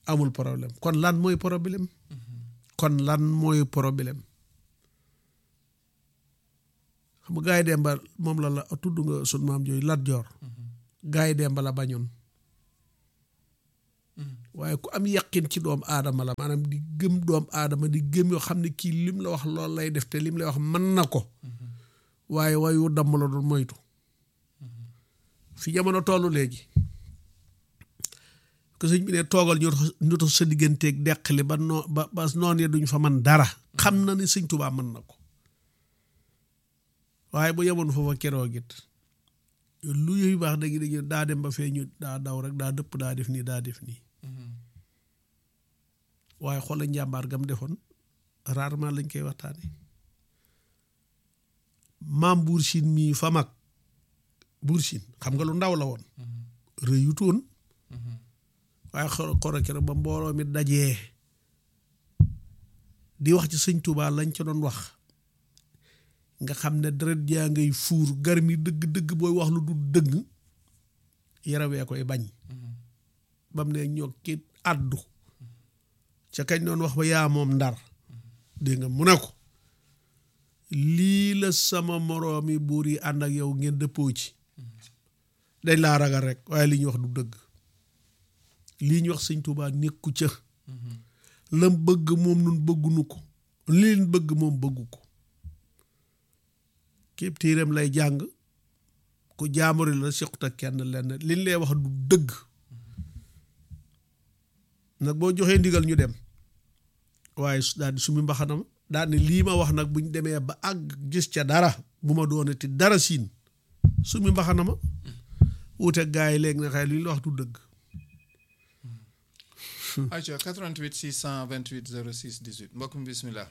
amul problème kon lan mooy problème kon lan mooy problème xam nga gaay demba moom la la tudd nga sun maam jooyu Lat Joor gaay demba la bañoon waaye ku am yaqin ci doom aadama la maanaam di gëm doom aadama di gëm yoo xam ne kii lim la wax loolu lay def te lim lay wax mën na ko waaye wayu damm la doon moytu fi jamono tollu léegi que sëñ bi ne toogal ñu ñu tax sa digganteeg deqali ba noo ba ba noon ya duñ fa man dara xam na ni sëñ Tuubaa mën na ko waaye bu yemoon foofa keroog it lu yooyu baax dëgg dëgg daa dem ba fee ñu daa daw rek daa dëpp daa def nii daa def nii waaye xoola njàmbaar gam defoon rarement lañ koy waxtaane maam buur siin mii fa mag buur siin xam nga lu ndaw la woon rëyutoon waaye xoro xoro kero ba mbooloo mi dajee di wax ci sëñ Tuubaa lañ ca doon wax nga xam ne deret jaa ngay fuur gar mi dëgg dëgg booy wax lu du dëgg yarawee koy bañ bam ne ñoo ki àddu ca kañ doon wax ba yaa moom ndar dégg nga mu ne ko lii la sama moroomi buur yi ànd ak yow ngeen dëppoo ci dañ laa ragal rek waaye li ñu wax du dëgg lii ñu wax sëñ Tuubaa nekku ca lam bëgg moom nun bëggunu ko li leen bëgg moom bëggu ko képp téeram lay jàng ku jaamuri la sequt ak kenn lenn liñ lay wax du dëgg nag boo joxee ndigal ñu dem waaye daal di sumi mbaxanama daal ne lii ma wax nag buñ demee ba àgg gis ca dara bu ma doonati dara siin sumi mbaxanama wute gaa yi léegi na xëy li ñu la wax du dëgg ayca 88 628 06 18 mbokk mi bismillah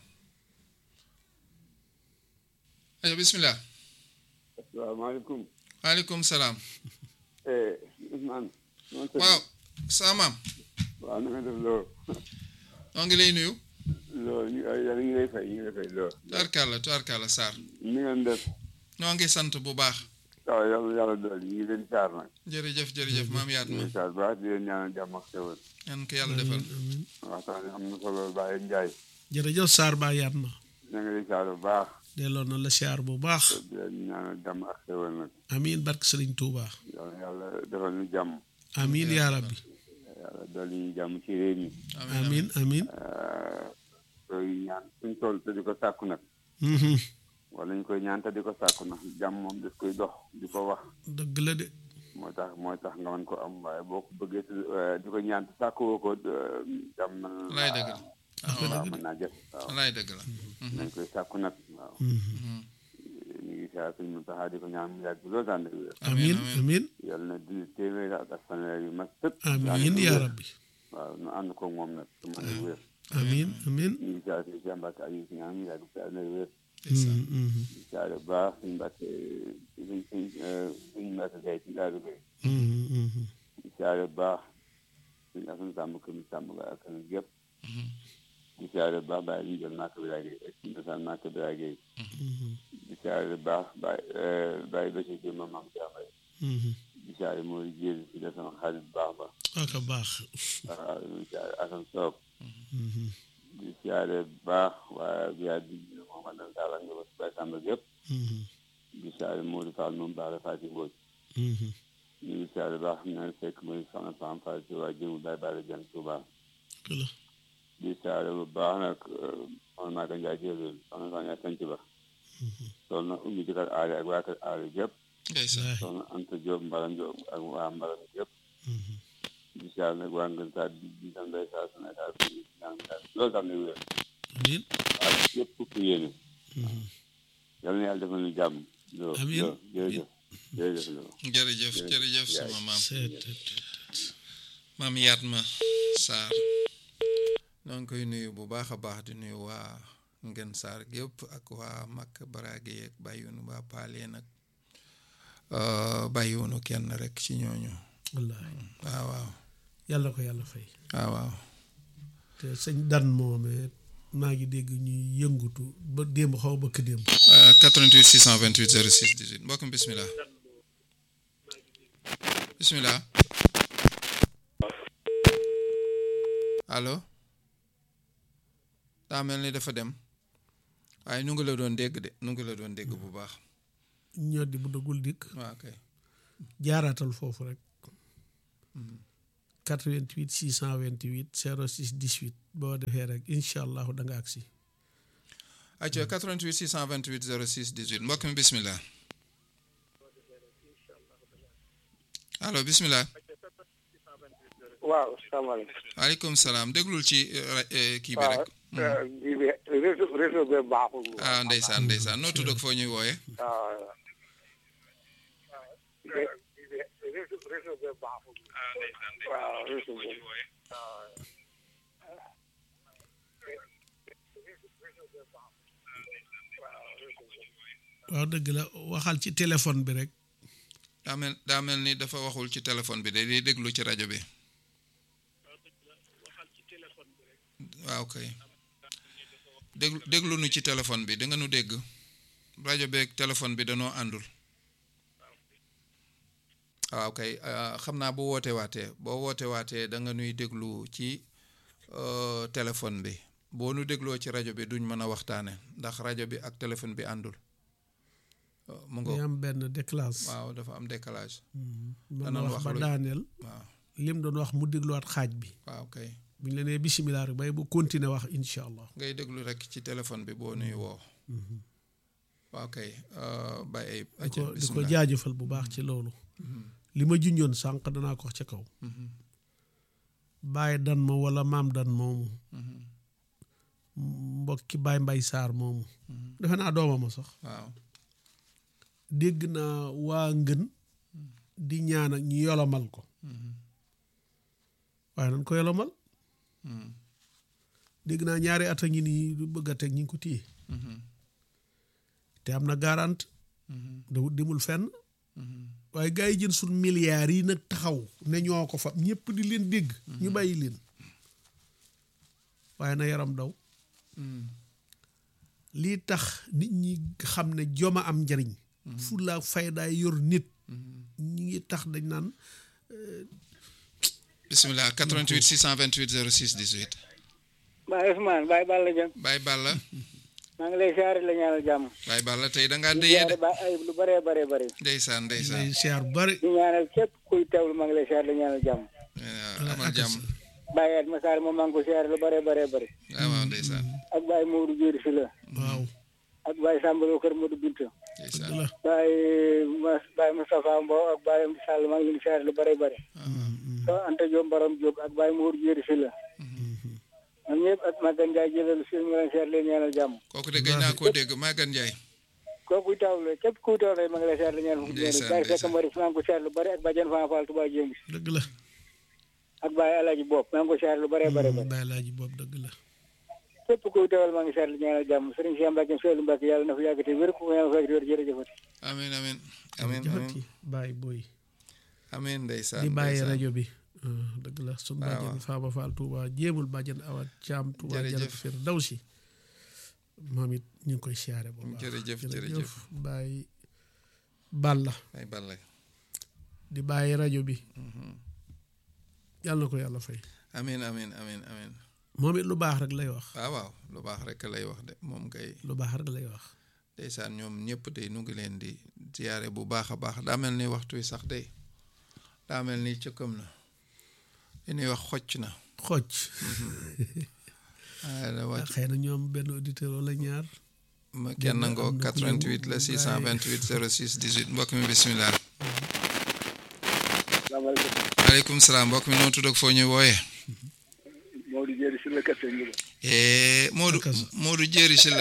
ayca bismillah asalaamaaleykum. waaleykum salaam Ousmane. waaw saa maam waaw na nga def loo. noo ngi lay nuyu loo ñu yàlla ñu ngi lay fay ñu ngi lay fay loo. tubaarkàlla tubaarkàlla Sarr ni ngeen def. noo ngi sant bu baax waaw yàlla yàlla dool ñu ngi leen saar nag. jërëjëf jërëjëf maam yaat ñu ma ngi saar baax di leen ñaanal jàmm ak xewal. yan ko yàlla defal waxtaan bi am na solo Baye Ndiaye. jërëjëf Saar baa yaat ma ñu ngi lay saar bu baax. delloo na la siyaar bu baax di leen ñaanal jàmm ak xewal nag. amiin barke sëriñ Tuubaa yàlla yàlla defal ñu jàmm. amiin yaa rabbi yàlla dool ñu jàmm ci réew mi. amiin amiin koy ñaan suñ toll te di ko sàkku nag. Mhm. wala ñu koy ñaan te di ko sàkku nag jàmm moom daf koy dox di ko wax. dëgg la de moo tax mooy tax nga mën ko am waaye boo ko bëggee si- eh, di ko ñaan te sàkkuwoo ko eh, jàmm mën na laay dëgg la waaw mën naa jëf waaw laay dëgg la nañ koy sàkku nag waaw Mhm. ñu ngi saa suñ mu taxaa di ko ñaan mu yàgg loolu tànn wér amiin amiin yàlla na di téeméeri at ak fanweer yu mag sëpp amiin yaa rabbi waaw nu ànd ko moom nag su mën a wér amiin amiin ñu ngi saa suñ Cheikh Mbacke Aliou si ñaan mu yàgg si ànd wér Mhm, mhm, di saa bu baax suñ Mbacke suñ suñ suñ Mbacke Gaye ci Daaru Gaye mhm, mhm. di saa bu baax suñ asan sàmm kër mi sàmm ga ak kan gépp di siyaare bu baax bàyyi ñu jël nàkk bi laa géey ak ci ndosaan nàkk bi laa géey di siyaare bu baax bàyyi bàyyi ba ci jëm ma maam jaafay Mhm. di siyaare mooy jéel ci la sama xarit bu baax ba ak a baax waaw di siyaare asan soog Mhm, di siyaare bu baax waa biyaa di moom andal daal ak nga bay sàmba gépp mhm, di siyaare Modou Fall moom baax la Fati Mbooj mhm. ñu ngi siyaare bu baax xam naa fekk mooy soxna Fam Fall ci waa jëmu bay bàyyi jën Touba dëgg la di siyaare bu baax nag soxna Maaka Njaay jëloon soxna Soxna Sanc Ba soxna Ummi jëkkër aale ak waa kër aale gépp ndeysaan soxna Anta Diop Mbaram Diop ak waa Mbaram yëpp Mhm. di siyaar nag waa Ngën Saar di di sant day saa su ne daal di ñaan daal loolu tam ne wér amiin waaw yëpp ku yéene Mhm. yal na yàlla defal ñu jàmm loo Amiin. loo jërëjëf jërëjëf loo jërëjëf jërëjëf sama maam seet maam yaat ma Sarr noo ngi koy nuyu bu baax a baax di nuyu waa Ngën Sarr gépp ak waa Makk Baraage yeeg bàyyiwunu waa Paalee nag bàyyiwunu kenn rek ci ñooñu wallaahi waaw waaw yàlla ko yàlla fay waaw waaw te sëñ dan moomee maa ngi dégg ñuy yëngutu ba démb xaw ba bëkk démb Euh, 88 628 06 18 mbokk mi bismillah bismillah allo daa mel ni dafa dem waaye nu ngi la doon dégg de nu ngi la doon dégg bu baax ñoddi bu dëggul dikk waaw kay jaaraatal foofu rek 88 628 06 18 boo defee rek incha allahu da nga agsi acca 88 628 06 18 mbokk mi bismillah allo bismillah waaw salaamaaleykum. waaleykum salaam déglul ci eh, ra- eh, kii bi waaw rek kii bi réseau réseau bi baaxul. ah ndeysaan ndeysaan noo tudd ak foo ñuy wooye waaw. réseau réseau bi baaxul. waaw réseau bi. waaw dëgg la waxal ci téléphone bi rek daa mel daa mel ni dafa waxul ci téléphone bi de di déglu ci rajo bi waaw kay déglu déglu nu ci téléphone bi da nga nu dégg rajo beeg téléphone bi danoo àndul waaw kay ah, xam naa bu woote waatee boo woote waatee da nga nuy déglu ci euh, téléphone bi boo nu dégloo ci rajo bi duñ mën a waxtaane ndax rajo bi ak téléphone bi àndul Euh, mu ngo day am benn déclasse waaw dafa am décalage mën na danoon wax wax ba lu- daaneel waaw lim doon wax mu dégluwaat xaaj bi waaw kay bu ñu la nee bisimilah rek bay bu continuer wax incha allah ngay déglu rek ci téléphone bi boo nuy woo waaw kay euh, Baye Ayib di acca ko di ko bismillah jaajëfal bu baax ci loolu li ma junjoon sànq danaa ko wax ca kaw bàyyi dan ma wala maam dan moomu mbokki baay mbay saar moomu defe naa doomama sax waaw dégg naa waa ngën di ñaan ak ñu yolomal ko waaye nan ko yolomal Mhm. dégg naa ñaari at a ngi nii du bëgg a teg ñi ngi ko téye Mhm. te am na garante Mhm. dawut demul fenn Mhm. waaye gars yi jën suñ milliards yi nag taxaw ne ñoo ko fa ñëpp di leen dégg ñu bàyyi leen waaye na yaram daw Mhm. lii tax nit ñi xam ne joma am njariñ fulla faydaay yor nit ñi ngi tax dañ naan bismillah 88 628 06 18 Baye Ousmane Baye Balla Dieng Baye Balla maa ngi lay siyaare la ñaanal jàmm. Baye Balla tey da ngaa di déyee de siyaare Baye Ayib lu bëree bëree bëri. ndeysaan ndeysaan lay siyaar bu bari di ñaanal képp kuy teewlu maa ngi lay siyaare la ñaanal jàmm. Eh, amal jàmm Baye Ayib Massar moom maa ngi ko siyaare lu bëree bëree bëri. waaw waaw ndeysaan ak Baye Mourou Diéry si la. waaw ak Baye Samba Lo Kër Modou Binta. ndeysaan la Baye Mas Baye Moustapha Mbow ak Baye Sall maa ngi leen di siyaare lu bëree bëri. soo Anta Diop Barom Diop ak Baye Mourou Diéry si la. ñoom ñëpp ak Maguette Ndiaye jëlalu si ñu ngi leen siyaare leen ñaanal jàmm. kooku de gëj naa koo dégg Maguette Ndiaye kooku kuy tawlu képp kuy tawlu rek maa ngi lay siyaare la ñaanal fu Ndeysaan, Baye Fekk ndeysaan. Mbari maa ngi ko siyaare lu bëri ak Badiane Fama Fall Touba Jéngi dëgg la ak Baye Alaaji Bopp maa ngi ko siyaare lu bëree bëri bëri bàyyi laaji boobu dëgg la képp kuy tawal maa ngi siyaare la ñaanal jàmm Serigne Cheikh Mbacke Seydou Mbacke yàlla na fi yàgg te wér ku yàlla fa yàgg te wér jërëjëfati amin amin amin jafati amin bàyyi booy amin ndeysaan di bàyyi ndeysaan. rajo bi ah, dëgg la suñ waaw. bàjjan Faaba Fall Touba jéemul bàjjan Awa Caam Touba Jërëjëf. Janat Fir daw si moom it ñu ngi koy siyaare bu baax Jërëjëf, jërëjëf. bàyyi Balla Baye Balla di bàyyi rajo bi yàlla na ko yàlla fay amin amin amin amin moom it lu baax rek lay wax waaw waaw lu baax rek lay wax de moom kay lu baax rek lay wax ndeysaan ñoom ñëpp tey nu ngi leen di ziyaare bu baax a baax daa mel ni waxtu wi sax day daa mel ni cëkkam na li ñuy wax xocc na xocc waaye da wàcc xëy na ñoom benn auditeur wala ñaar ma kenn am ngoo na ku 88 la ñëw, 628 06 18 mbokk mi bisimilah salaamaaleykum maaleykum salaam mbokk mi noo tudd ak foo ñuy wooyee Maodo Diéry si la kat sëñ bi Eh, Modou Akasa. Modou Jéeri si la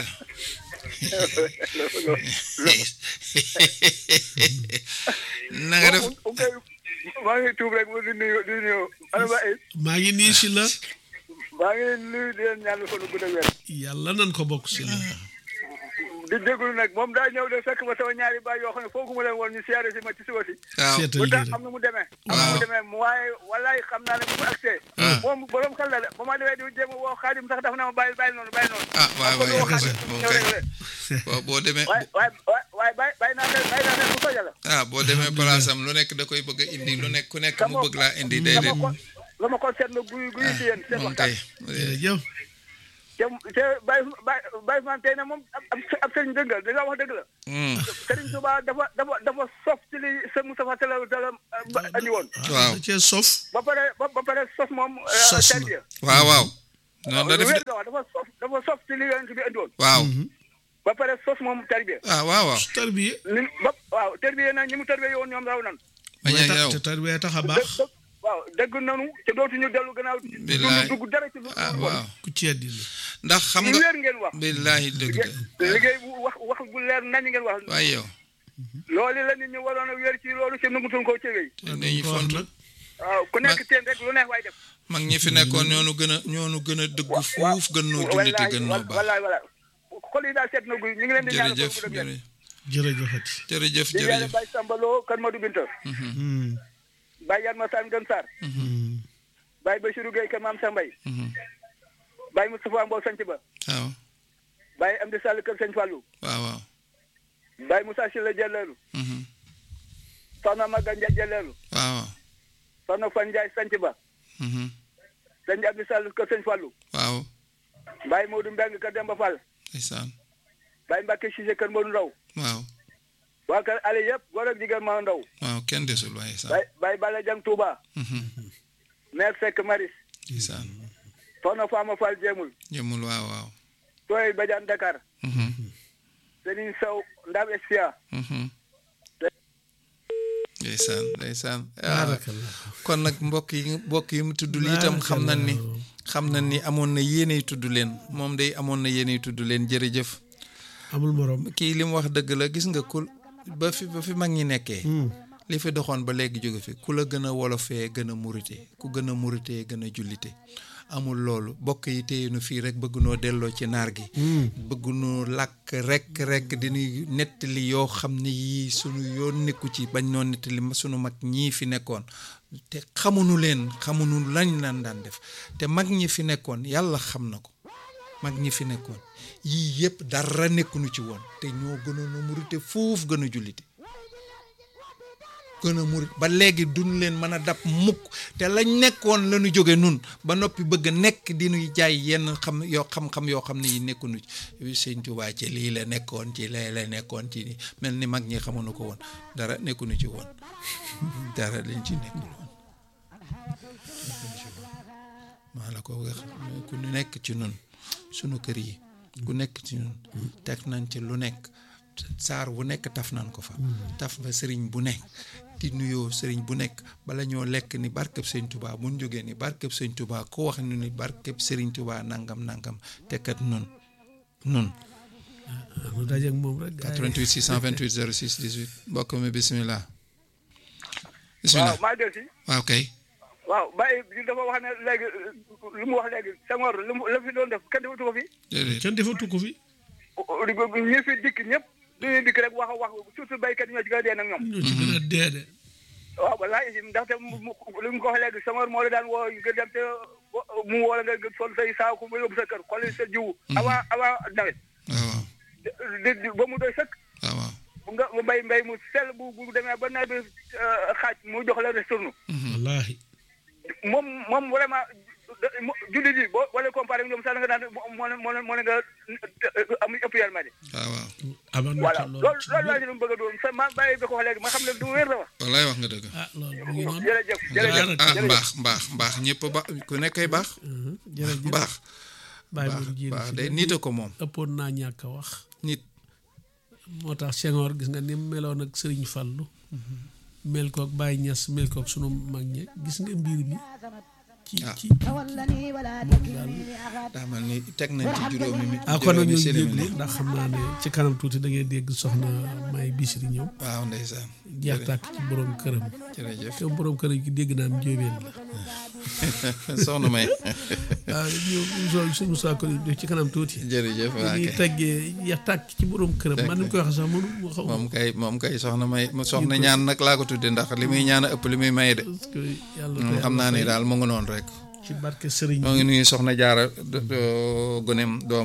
na nga def maa ngi tuub rek di nuyu di nuyu ana ba ay maa ngi nii si la maa ngi nuyu di leen ñaan fa nu gudd ak wér yàlla nan ko bokk si la di déglu nag moom daa ñëw de fekk ma sama ñaari baay yoo xam ne foogu ma leen woon ñu siyaare si ma ci suba si waaw seetal bu lii tax rek am na mu demee am na Waaw. mu demee waaye wallaay xam naa ne bu ma agsee Ah. moom borom xel la de ba ma demee di jéem a woo xaadim sax dafa na ma bàyyi bàyyi noonu bàyyi noonu ah waay waay woo Akasa xaadim moom ñëw kay rek rek boo boo demee waaye waaye waaye bàyyi bàyyi naa leen bàyyi naa leen bu soja la ah boo demee palaasam lu nekk da koy bëgg a indi lu nekk ku nekk mu bëgg laa indi sama déedéet xol la ma ko seetlu guy guy ci yéen seen moom waxtaan kay jërëjëf te te Baye Baye Baye Ousmane tey nag moom ab ab ab sëriñ dëgg la da nga wax dëgg la Hmm, Sëriñ Tuubaa dafa dafa dafa sof ci li sëñ Moustapha Talla Talla ba andi woon waaw da cee sof ba pare ba ba pare sos moom Sos na. tarbiya waaw waaw noonu la def wér de nga wax dafa sof dafa sof ci li yonent bi andi woon waaw ba pare sos moom tarbiya ah waaw waaw tarbiye ni ba waaw tarbiya nag ñi mu tarbiya woon ñoom raw nan bañ a yow te tarbiye tax a dë- baax dë- waaw dëgg nanu te dootuñu dellu gannaaw Billaay. dugg dara ci lu ah lu bon waaw ku ci àddina ndax xam lu nga wér ngeen wax billaahi dëgg de liggéey bu wax wax bu leer nañ ngeen wax waaye yow loolu la nit ñi waroon a wér ci loolu ci nungutuñ koo ci wéy te dañuy ko wax fontu nag waaw ku nekk teen rek lu neex waay def mag ñi fi nekkoon ñoonu gën a ñoonu gën a dëgg fuuf gën noo jullite gën noo baax wallaay wallaay xol yi daal seet na guy ñu ngi leen di ñaanal jërëjëf foofu dem jërëjëf jërëjëfati jërëjëf di ñaanal jërëjëf Baye Sambaloo kan Madou Binta Hmm, Baye Yan Masane Gën Sarr hmm. Baye Bachirou Gueye kër Maam Sambay Baye Moustapha Mbow Sanc Ba waaw Baye Amdi Sall kër Sëñ Fallou waaw waaw Baye Moussa Sylla Jëleelu Soxna Maga Ndiaye Jëleelu waaw waaw Soxna Fan Ndiaye Sanc Ba Sëñ Amdi Sall kër Sëñ Fallou waaw Baye Modou Mbeng kër Demba Fall ndeysaan Baye Mbacke Cissé kër Modou Ndaw waaw waa kër ale yëpp góor ak jigéen maa ndaw waaw kenn desul waaye saan Baye Baye Balla Jang Touba maire Seck Maris ndeysaan Soxna Fama Fall Jéemul jëmul waaw waaw Tooy Badiane Dakar Serigne Sow Ndam Espia ndeysaan ndeysaan ah, baarakallah kon nag mbokk yi mbokk yi mu tudd li itam xam nañ ni xam nañ ni amoon na yéeney tudd leen moom day amoon na yéeney tudd leen jërëjëf amul morom kii li mu wax dëgg la gis nga ku ba fi ba fi mag ñi nekkee Hmm. li fi doxoon ba léegi jóge fi ku la gën a wolofee gën a murite ku gën a muritee gën a jullite amul loolu bokk yi téye nu fii rek bëgg noo delloo ci naar gi bëgg noo làkk rek rek diñuy nettali yoo xam ne yii sunu yoon nekku ci bañ noo nettali ma sunu mag ñii fi nekkoon te xamuñu leen xamuñu lañ lan daan def te mag ñi fi nekkoon yàlla xam na ko mag ñi fi nekkoon yii yëpp dara nekkuñu ci woon te ñoo gënoon a murite foofu gën a jullite gën a murit ba léegi duñ leen mën a dab mukk te lañ nekkoon la ñu jóge nun ba noppi bëgg nekk di ñuy jaay yenn xam yoo xam-xam yoo xam ne yi nekkuñu ci sëñ Tuubaa ci lii la nekkoon ci lee la nekkoon ci nii mel ni mag ñi xamuñu ko woon dara nekkuñu ci woon dara lañ ci nekkul woon maa la ko wax ku nekk ci nun sunu kër yi ku nekk ci ñun teg nañ ci lu nekk saar bu nekk taf nañ ko fa taf fa sëriñ bu nekk di nuyoo sëriñ bu nekk bala ñoo lekk ni barkeb sëñ Tuubaa bu ñu jógee ni barkeb sëñ Tuubaa ku wax ñu ni barkeb sëriñ Tuubaa nangam nangam te kat nun nun nu dajeeg moom rek gars yi. 88 628 06 18 mbokk mi bismillah waaw bismillah maa del si waaw kay waaw Baye bi dafa wax ne léegi lu mu wax léegi Senghor lu mu la fi doon def kenn defatu ko fi déedéet kenn defatu ko fi ñi fi dikk ñëpp dañuy dikk rek wax a wax surtout béykat yi ñoo ci gën a dee nag ñoom ñoo ci gën a dee de waaw wallaahi si ndaxte mu mu- lu mu ko wax léegi Senghor moo la daan woo nga dem te mu woo la nga sol say saako ba yóbbu sa kër xool sa jiwu avant avant nawet waaw waaw di di ba mu doy sëkk waaw waaw bu nga nga mbay mbay mu sell bu bu demee ba nawet bi xaaj mu jox la retourne wallaahi moom moom vraiment jullit yi boo wala comparé ak ñoom sax nga naan moo ne moo ne moo ne nga amuñ ëpp yàlla de waaw waaw amoon na voilà ci loolu loolu loolu laa si doon bëgg a doon sa ma bàyyi bi ko wax léegi ma xam ne du wér la wax wallaay wax nga dëgg ah loolu mu ngi noonu jërëjëf jërëjëf Jërëjëf. ah jërëjëf. mbaax mbaax mbaax ñëpp ba ku nekkay baax Mhm, jërëjëf mbaax bàyyi baax moom jiir baax si day la. nit a ko moom ëppoon naa ñàkk a wax nit moo tax Senghor gis nga ni mu meloon ak Sëriñ Fallu mel koog Baye Niass mel koog sunu mag ñe gis nga mbir mi ci Ah. ci moom daal daa mel ni teg nañ ci juróomi mi ah kon nag ñu juróomi ngi simili. yëglu ndax xam naa ne ci kanam tuuti da ngay dégg soxna May Bisiri ñëw waaw ndeysaan jeex tàkk ci borom këram jërëjëf te borom këram gi dégg naan njóobeen la soxna may waaw ñu so suñu saa ko def ci kanam tuuti jërëjëf waa ñuy kay teggee jeex tàkk ci borom këram man ni mu koy waxee sax mënu ma xaw moom kay moom kay soxna may soxna ñaan nag laa ko tudde ndax li muy ñaan a ëpp li muy maye de parce que yàlla moom xam naa ni daal mu ngi noonu rek ci barke sëriñ moo ngi nuyu soxna jaara do- do- gonem doomam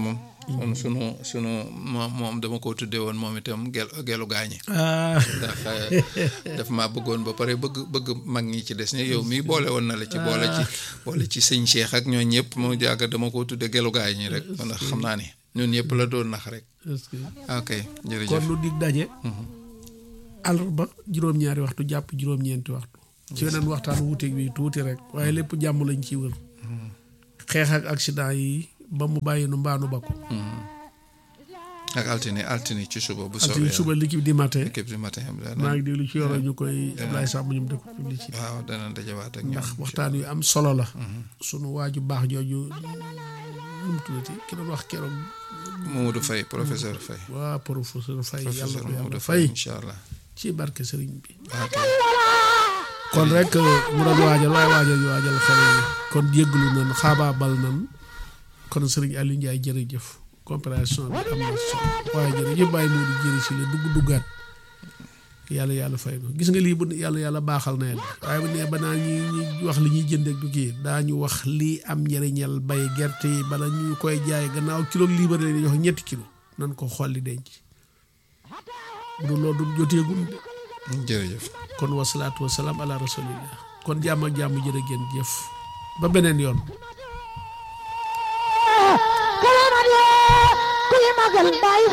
kon sunu sunu moom moom dama ko tuddee woon moom itam gel gelu gaañi ah ndax daf maa bëggoon ba pare bëgg bëgg mag ñi ci des ne yow mii boole woon na la ci boole ci boole ci sëñ Cheikh ak ñoo ñëpp mu jàgg dama ko tudde gelu gaañi rek ndax xam naa ni ñun ñëpp la doon nax rek est-ce que ok jërëjëf kon nu dig daje àllarba juróom-ñaari waxtu jàpp juróom-ñeenti waxtu ci weneen waxtaan wuuteeg bi tuuti rek waaye lépp jàmm lañ ciy wër xeex ak accident yi ba mu bàyyi nu mbaanu bakku ak altine altine ci suba bu altine soobee suba l'équipe du matin équipe du matin bi daal maa ngi déglu ci yoro ñu koy Ablaye Samb ñoom def ko publicité waaw dana dajawaat ak ñoom ndax waxtaan yu am solo la sunu waaju baax jooju nu mu tuddati ki doon wax keroog Mamadou Faye professeur Faye waa professeur Faye yàlla professeur ko yàlla Mamadou fay Faye incha allah ci barke sëriñ bi ok kon rek mu doon waajal waaye waajal yu waajal xale yi kon jégglu nan xaabaabal nan kon sëriñ Aliou Ndiaye jërëjëf compréhension bi am na solo waaye jërëjëf bàyyi moo di jëri si la dugg duggaat yàlla yàlla fay na gis nga lii bu yàlla yàlla baaxal na yàlla waaye bu nee ba naa ñi ñi wax li ñuy jëndeek du kii daañu wax lii am njëriñal bay gerte yi bala ñu koy jaay gannaaw kilo liibar leen jox ñetti kilo nan ko xolli denc bu dul loolu du joteegum de jërëjëf kon wasalaatu wasalaam ala rasulillah kon jàmm ak jàmm jërë ngeen jëf ba beneen yoon kuy magal bàyyi